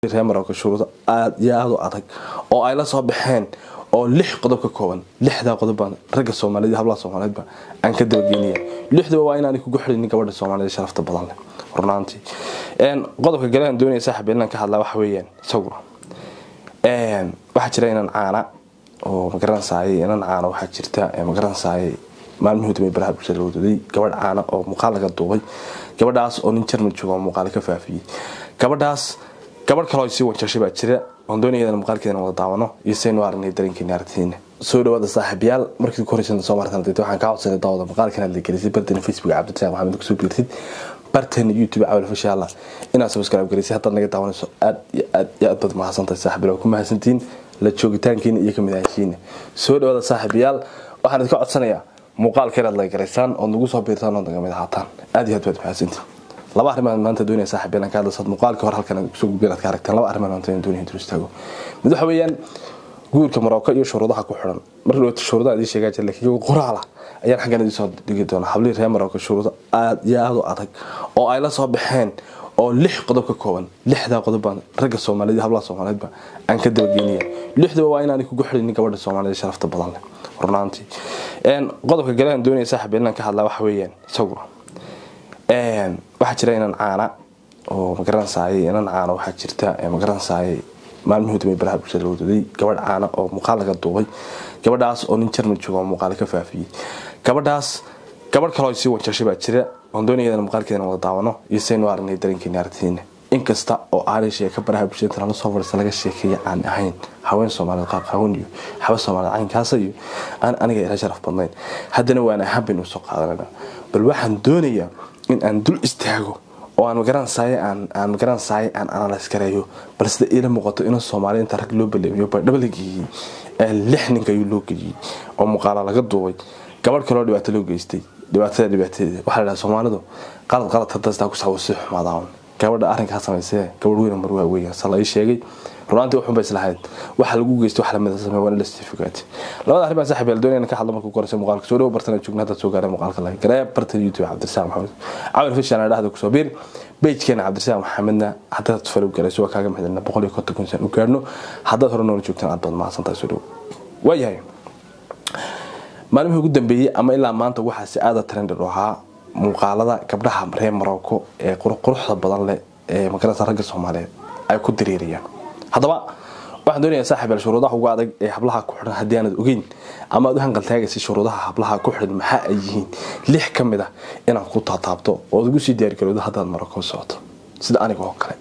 reer marocco shuruudo aada iyo aada u adag oo ay la soo baxeen oo lix qodob ka kooban lixdaa qodob baan ragga soomaaliyed iyo hablaha soomaaliyeedba aan ka dabageynaya lixdaba waa inaanay kugu xidhinin gabadha soomaaliyeed sharafta badan leh runaantii qodobka gale aan doonaya saaxib inaan ka hadlaa waxa weeyaan isaguna waxaa jira inaan caana oo magaranaysaay inan caana waxaa jirta magaranaysaay maalmihii dambe baraha bulshada lagu duday gabadh caana oo muuqaal laga duubay gabadhaas oo nin jarmal jooga oo muuqaal ka faafiyey gabadhaas gabadh kaloo sii wanjashay baa jira oon doonayadana muuqaalkeedana wada daawano iyo saynu aragnay dareenkeena aragtidiina soo dhawaada saaxiibayaal markii ku horeysan soo martan dadta waxaan kaa codsanay daawada muuqaalkan aad la gelisay barteena facebook cabdirasaaq maxamed kusoo biirtid barteena youtube cawal fasha allah inaad subscribe gareysay haddaad naga daawanayso aad iyo aad iyo aad baad mahadsantahay saaxiibayaal ku mahadsantihiin la joogitaankiina iyo kamid ahaanshiina soo dhawaada saaxiibayaal waxaan idinka codsanayaa muuqaalka inaad la garaysaan ood nagu soo biirtaan ood naga mid ahaataan aad iyo aad baad mahadsantihiin laba arrimaan maanta doonaya saaxiib inaan ka hadlasaad muuqaalka hor halkan kusoo gudbeen aad ka aragtaan laba arrimaan maanta doonaya intuu istaago mid waxa weeyaan guurka marocco iyo shuruudaha ku xiran mar dhawata shuruudaha idin sheegaa jira laakiin iyagu qoraala ayaan xaggan idin soo dhigi doonaa hablihii reer marocco shuruudo aada iyo aada u adag oo ay la soo baxeen oo lix qodob ka kooban lixdaa qodob baan ragga soomaaliyeed iyo hablaha soomaaliyeedba aan ka dabageynaya lixdaba waa inaanay kugu xidhinin gabadha soomaaliyeed sharafta badan leh runaantii qodobka gale aan doonaya saaxiib inaan ka hadlaa waxa weeyaan isaguna waxaa jira inaan caana oo magaranaysaay inan caana waxaa jirta magaranaysaay maalmihii dambe baraha bulshada lagu duday gabadh caana oo muuqaal laga duubay gabadhaas oo nin jarmal jooga oo muuqaal ka faafiyey gabadhaas gabadh kaloo sii wanjashay baa jira oon doonayadana muuqaalkeedana wada daawano iyo saynu aragnay dareenkeena aragtidiina inkasta oo aanay sheeka baraha bulshada inta lala soo fadhiista laga sheekeeya aan ahayn haween soomaaliyeed qaaqaawan iyo xaba soomaaliyeed caynkaasa iyo aan aniga ila sharaf badnayn haddana waan ahaan baynu usoo qaadanayna bal waxaan doonayaa in aan dul istaago oo aan magaranaysaay aan aan magaranaysaay aan analyse gareeyo bal sida iila muuqato inuu soomaaliya inta rag loo baleemiyo baydhaba la geeyey ee lix ninka ayuu loo geeyey oo muuqaala laga duubay gabadh kaloo dhibaato loo geystay dhibaatada dhibaatadeeda waxaa la dhaha soomaalidu qalad qalad hadastaa ku sawo si xumaadaan gabadha arrinkaa samaysee gabadh weyn mar waa weya sa la ii sheegay runaantii waxun ba islahayd waxa lagu geysto wax lamida samee waa in la certificate labada arrin baan saaxiib doonayna ka hadlo markuu koraysa muuqaalka soo dhawo bartana joogna haddaad soo gaaray muuqaalka laga garee bartan youtube cabdirasaaq maxamed cawil fishan aan dhahda kusoo biir bejkeena cabdirasaaq maxamedna haddaad falow garayso waa kaaga mahadcelina boqol iyo konton kun san u gaarno haddaad hore noola joogtaan aad baad mahadsantahay soo dhawo waayahay maalmihii ugu dambeeyey ama ilaa maanta waxaa si aada trended u ahaa muuqaalada gabdhaha reer marocco ee quruxda badan leh ee magarasa ragga soomaaliyeed ay ku diriirayaan haddaba waxaan doonayaa saaxiibyaal shuruudaha ugu adag ee hablaha ku xidhan haddii aanad ogeyn ama aad u hanqaltaagaysa shuruudaha hablaha ku xidhan maxaa ay yihiin lix ka mid ah inaad ku taataabto ood ugu sii diyaargarowdo haddaad marocco socoto sida aniga oo kale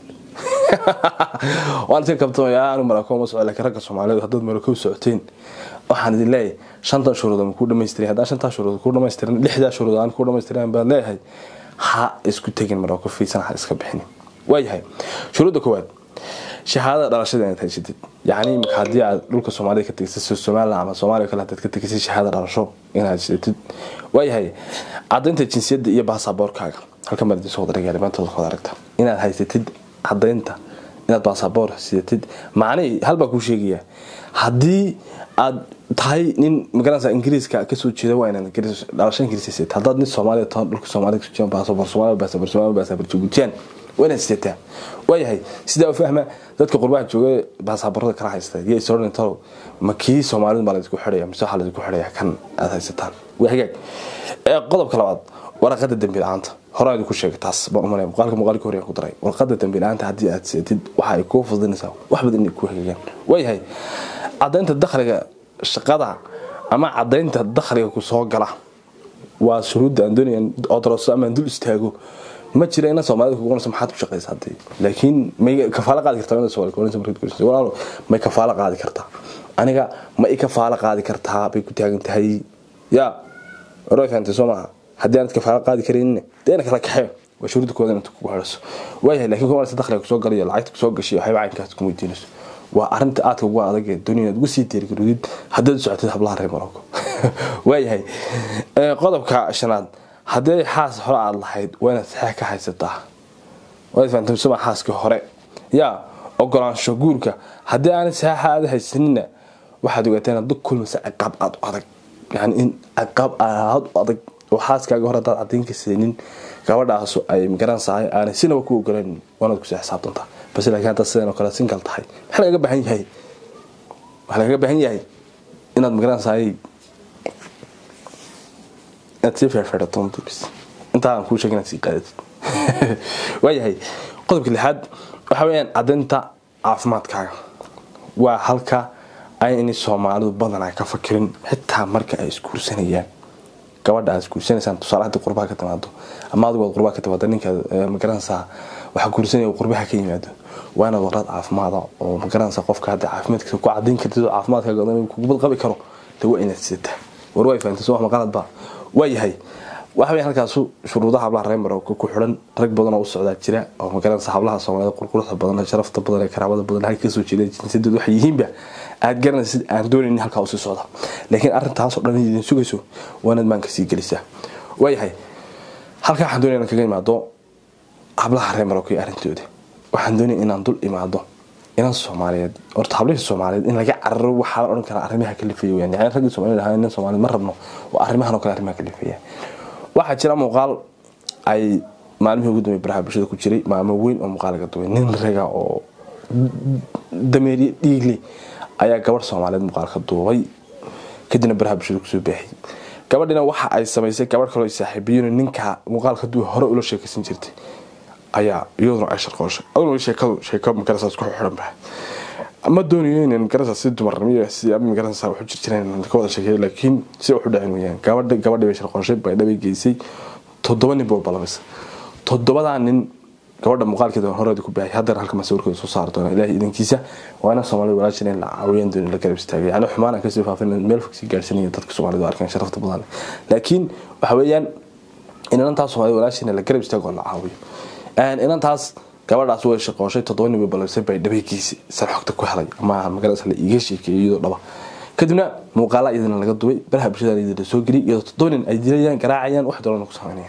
waan iska kabtamaya anu marocco ma soco laakiin ragga soomaaliyeed haddaad marocco socoteen waxaan idin leeyahay shantan shuruud aan ku dhamaystirin haddaan shantaa shuruud ku dhamaystirin lixdaa shuruud aan ku dhamaystirin baan leeyahay ha isku tegin marocco fiisan ha iska bixinin waayahay shuruudda koowaad shahaadada dhalashada inaad haysatid yacni imika haddii aad dhulka soomaalida ka tegisay somaliland ama soomaaliya kale hadaad ka tegisay shahaada dhalasho inaad haysatid waayahay cadaynta jinsiyadda iyo baasaboorkaaga halkan baad idinsoo wada dhigaya dhibaantooda ka wada aragta inaad haysatid cadaynta inaad baasaboor sidatid macnihii halbaa kuu sheegaya haddii aad tahay nin magaranaysa ingiriiska kasoo jeeda waa inaad dhalasho ingiriis haysatid haddaad nin soomaaliya tahay dhulka soomaalida kasoo jeeda baasaboor soomaaliya baasaboor soomaaliya baasaboor jabuutiyaan waa inaad sidataa waayahay sidaa u fahma dadka qurbaha jooga baasaboorada kala haysta iyo isodhan talow ma kii soomaalida baa laydinku xidhaya mise waxaa laydinku xidhaya kan aad haysataan waa hagaag qodobka labaad waraqada dembi la-aanta horaan idinku sheegay taas baan umalaya muuqaalka muuqaalka horeyaan ku daray warqada dembi la-aanta haddii aad seetid waxa ay kuu fudinaysaa wax badan inay ku hagagaan waayahay cadaynta dakhliga shaqada ama cadaynta dakhliga ku soo gala waa shuruudda aan doonaya odroso ama aan dul istaago ma jira ina soomaalida kugu qonayso maxaad ku shaqaysa hadii laakiin may kafaalo qaadi kartaa ina soomaali kugu markaad ku walaalo may kafaalo qaadi kartaa aniga ma i kafaalo qaadi kartaa bay ku taagan tahay ya hore fahamtay soo maaha haddii aanad kafaalo qaadi karaynin dee ina kala kaxeyo waa shuruudda kooda inad kugu xidhaso waayahay laakiin kuma arsa dakhliga kusoo galayo lacagta kusoo gashay waxyaba caynkaas kuma weydiinayso waa arinta aadka ugu adag ee dunia inaad ugu sii diirgarudid haddaad socotid hablaha reer marocco waayahay qodobka shanaad haddii xaas hore aada lahayd waa inaad saxeex ka haysataa waad fahamtay suma xaaskii hore yaa ogolaansho guurka haddii aanay saxeexa aada haysanina waxaad ogaataa inaad la kulmaysa ciqaab aada u adag yani in ciqaab aada u adag oo xaaskaaga hore haddaad cadayn ka seenin gabadhaasu ay magaranaysahay aanay sinaba ku ogolanin waanaad kusii xisaabtantaa base laakiin hadda sidan oo kale singal tahay maxaa lagaga baahan yahay waxaa lagaga baahan yahay inaad magaranaysaay inaad sii feerfeerato bis intaa aan kuu sheegay inaad sii qaadatid waayahay qodobka lixaad waxa weeyaan caddaynta caafimaadkaaga waa halka ay in soomaalidu badan ay ka fakirin xitaa marka ay isguursanayaan gabadha aad isguursanaysaan tusaale haddii qurbaha ka timaado ama adigood qurbaha ka timaado ninka magaranaysaa waxa guursanaya qurbaha ka yimaado waa inaad warad caafimaada oo magaranaysaa qofka hadda caafimaadkiisa ku cadayn kartid oo caafimaadkaaga inuu kugu qabi karo dee waa inaad sidataa war way fahamtay soo wax maqaladba waa yahay waxa weya halkaasu shuruudaha hablaha reer marooka ku xidhan rag badan oo u socdaa jira oo magaranaysa hablaha soomaalida qurquruxda badan ee sharafta badan ee karaamada badan halka kasoo jeeda jinsiyadood waxay yihiinba aad garanaysid aan doonaynin halkaa usii socda laakiin arrintaasoo dhan idin sugayso waa inaad maanka sii gelisaa waayahay halkaa waxaan doonaya inaan kaga imaado hablaha reer marooka iyo arrintooda waxaan doonaya inaan dul imaado inan soomaaliyeed horta hablihii soomaaliyeed in laga cararo waxaa la odhan karaa arrimaha kalifaya weyaan yani raggii soomaaliyed ahaa nin soomaaliyeed ma rabno waa arrimahan oo kale arrimaha kalifaya waxaa jira muuqaal ay maalmihii ugu dambeey baraha bulshada ku jiray maalmo weyn oo muuqaal laga duway nin raga oo dameeriye dhiigle ayaa gabadh soomaaliyeed muuqaal ka duubay kadibna baraha bulshada kusoo baaxiyay gabadhina waxa ay samaysay gabadh kaloo saaxiibiyin ninka muuqaalka duwa hore ula sheekaysan jirtay ayaa iyaduna ay sharqooshay aduna sheekadu sheeko magarasa ku xiran bahay ma doonayo inaan magarasa si dumarnimo si ama magarasa waxu jir jireen ka wada sheekeeyo laakiin si waxu dhacin weyaan gabadha gabadhi bay sharqooshay baydhabay geysay toddoba nin buu balabisa toddobadaa nin gabadha muuqaalkeeda horeeda ku baahay haddana halka masawirkeeda soo saari doona ilaahay idankiisa waa ina soomaalida walaashan in la caawiyaan dooni la garab istaagay yani xumaan aan kasii faafin meel fog sii gaarsanaya dadka soomaalida arkaan sharafta badan laakiin waxa weeyaan in inantaas soomaalida walaashan la garab istaago la caawiyo inantaas gabadhaas way shaqooshay toddoba nin bay balabisay bay dhabaygiisi san xogta ku helay ama magarasa la iiga sheekeeyay iyadoo dhaba kadibna muuqaala iyadana laga duway baraha bulshada iyadana soo geliyay iyadoo toddoba nin ay dilayaan garaacayaan wax doolana ku samaynayaan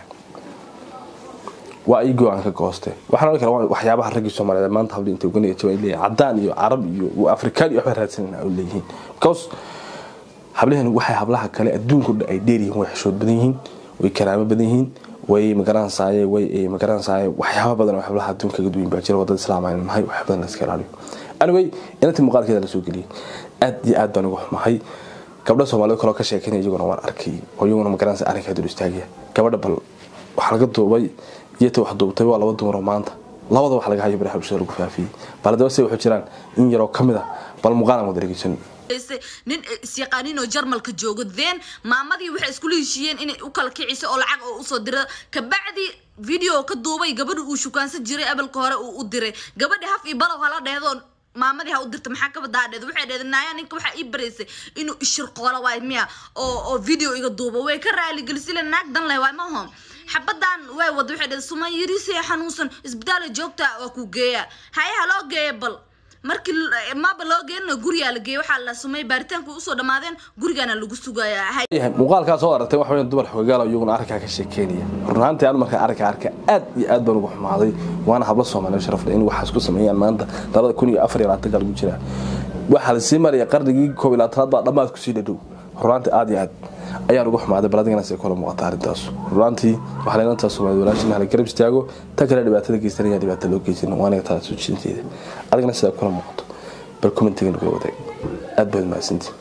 waa ay go-aan ka gooste waxaan odhan karaa waxyaabaha raggii soomaaliyeed maanta habli intay uga niyajaba ay leeyihin cadaan iyo carab iyo afrikaan iyo waxbay raadsanayna ay leeyihiin because hablahani waxay hablaha kale adduunka dhan ay dheeryihiin way xishood badan yihiin way karaamo badan yihiin way magaranaysaay way magaranaysaay waxyaaba badan oo hablaha adduunka kaga duwan baa jira wadada islaamaya mahay wax badan la iska ilaaliyo anyway inantii muuqaalkeeda la soo geliyay aad iyo aad baan uga xumahay gabdha soomaaliyeed kaloo ka sheekanaya iyaguna waan arkay oo iyaguna magaranaysa arrinkaa dul istaagaya gabadha bal waxaa laga duubay iyata wax duubtay waa laba dumar oo maanta labada wax laga hayo baraha bulshada lagu faafiyey bal haddaba say waxu jiraan in yaroo ka mid a bal muuqaal aan wada dhegeysan nin isyaqaanin oo jarmalka joogo then maamadii waxay iskula heshiiyeen inay u kala kiciso oo lacag oo usoo dira kabacdi video ka duubay gabadhi uu shukaansan jiray abalka hore uu u diray gabadhi haf iyo balow hala dheedo maamadii ha u dirta maxaa ka badaadeed waxay dheed naaya ninka waxaa ii baraysay inuu ishirqoola waay miya oo oo video iga duubo way ka raaligelisile naag dan leh waay maho xabadan way wada waxay dheed suman yarisee xanuunsan isbitaala joogta waa ku geeya haye ha loo geeya bal markii maba loo geenina gurigaa la geeyay waxaa la sumay baaritaanku usoo dhammaadeen gurigaana lagu sugayaa muuqaalkaas oo aragtay waxa weyn dumar xogagaal iyaguna arrinkaa ka sheekeynaya run ahaantii anu markaa arrinka arka aad iyo aad baan ugu xumaaday waana hablo soomaaliyeed sharaf leh in waxaas ku sameeyaan maanta labada kun iyo afar iyo labaatanka lagu jiraa waxaa la sii maraya qarnigii koob iyo labaatanaad baa dhammaad kusii dhadhow runaantii aad iyo aad ayaan ugu xumaaday bal adigana say kula muuqata arrintaas runaantii waxaa leenantaa soomaaliyed walaashin hala garab istaago ta kale dhibaatada geysanaya dhibaata loo geysan waaniga taa soo jeedinteeda adigana sidaa kula muuqato bal commentiga nagula wadaag aad baad mahadsantii